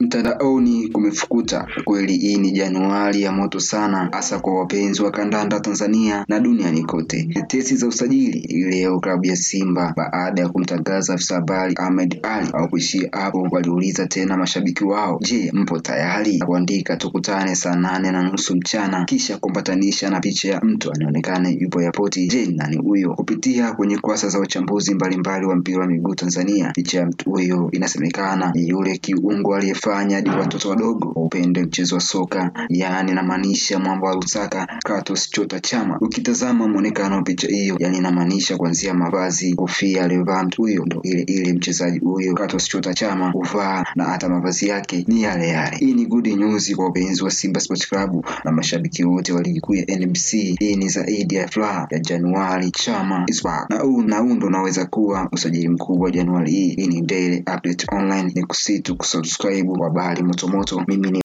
Mtandaoni kumefukuta kweli, hii ni Januari ya moto sana, hasa kwa wapenzi wa kandanda Tanzania na duniani kote. Tetesi za usajili leo, klabu ya Simba baada ya kumtangaza afisa habari Ahmed Ally hawakuishia hapo, waliuliza tena mashabiki wao, je, mpo tayari? Kuandika tukutane saa nane na nusu mchana, kisha kuambatanisha na picha ya mtu anaonekana yupo yapoti. Je, nani huyo? Kupitia kwenye kurasa za uchambuzi mbalimbali wa mpira wa miguu Tanzania, picha ya mtu huyo inasemekana ni yule kiungo aliyefanya hadi watoto wadogo waupende mchezo wa soka, yaani inamaanisha mwamba wa Lusaka Clatous Chota Chama. Ukitazama muonekano wa picha hiyo, yaani inamaanisha kuanzia mavazi, kofia aliyovaa mtu huyo ndo ile ile mchezaji huyo Clatous Chota Chama huvaa, na hata mavazi yake ni yale yale. Hii ni good news kwa wapenzi wa Simba Sports Club na mashabiki wote wa ligi kuu ya NBC. Hii ni zaidi ya furaha ya Januari, Chama is back. na huu na huu ndo unaweza kuwa usajili mkubwa Januari hii. Hii ni Daily Update Online, ni kusitu kusubscribe kwa habari motomoto. Mimi ni